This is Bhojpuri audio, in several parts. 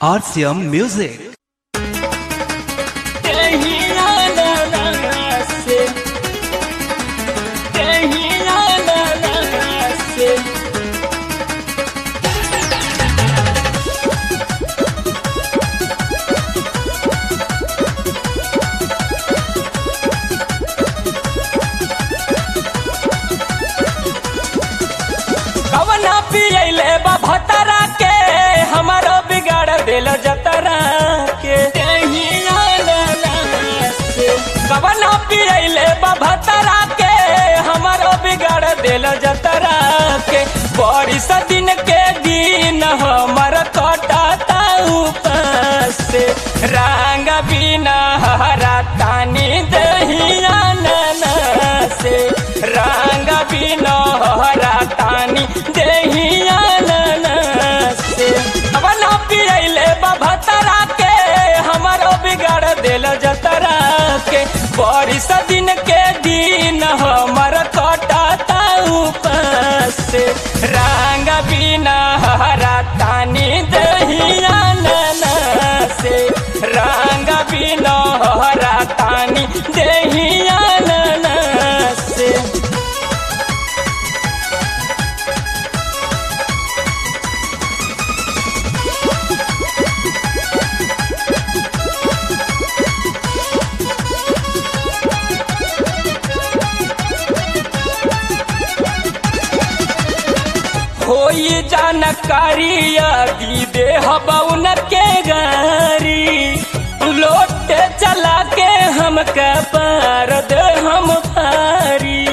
RCM Music. कवना पियले बा भतरा के हमारो बिगाड़ दिल जतरा के कवना पियले बा भतरा के हमारो बिगाड़ दिल जतरा के बड़ी दिन के दिन हमर कटाता उपास से रंग बिना हरा तानी दहिया नना से रंग बिना हरा तानी दहिया नना से अब ना पियले भतरा के हमारो बिगाड़ दिल जतरा के बड़ी दिन के दिन हमर कटाता उपास से रंग बिना हरा तानी दहिया नना से रंग बिना हरा तानी दहिया नना से होई जानकारी दी दे हबउन के गारी लोटे चला के हम पार दे हम फारी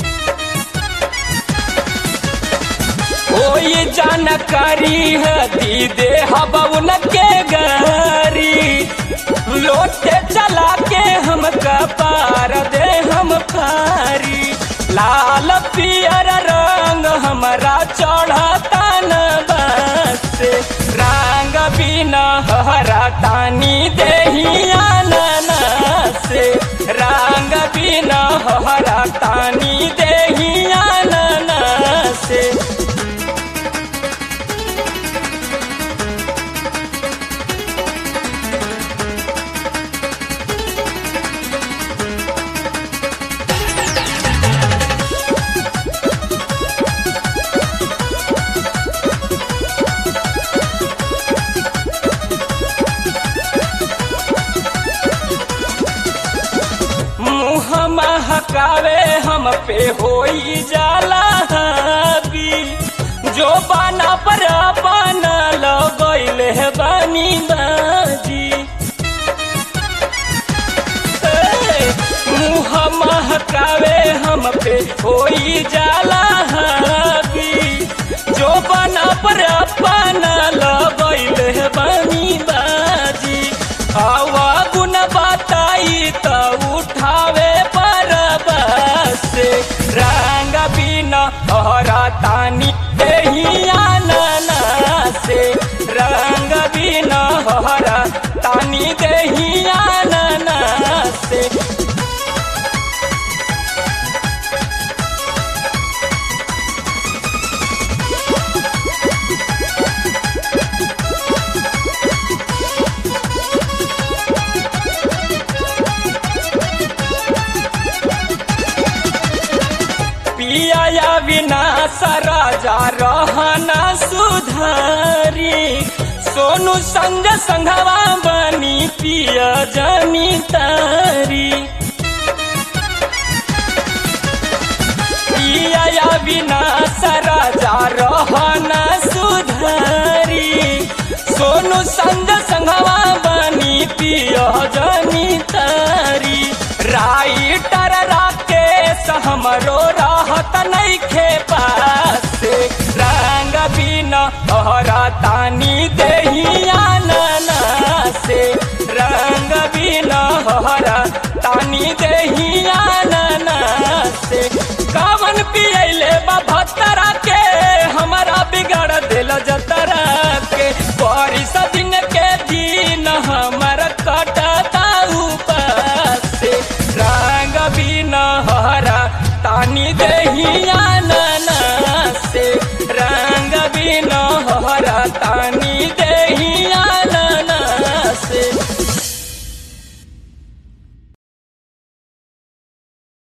होई जानकारी दी दे हबउन के गारी लोटे चला के हम पार दे हम फारी लाल पियर रंग हमारा चढ़ता न बस रंग बिना हरा तानी देहिया नना से रंग बिना हरा तानी देहिया नना से मुँह महकावे हम पे होई जाला हावी जो बाना पर बाना लगैल है बानी बाजी ए, मुँह महकावे हम पे होई जाला हावी जो बाना पर बाना लगैल है बानी बाजी हवा गुण बताई त उठावे पर बस रंग बिना हरा तानी देहिया नना से रंग बिना हरा तानी देहिया नना से पिया या विनाश राजा रहना सुधारी सोनू संग संघवा बनी पिया जनी तारी पिया या विनाश राजा रहना सुधारी सोनू संग संघवा बनी पिया जनी तारी राइटर राकेश हमरो राहत नहीं खे पास रंग बिना हरा तानी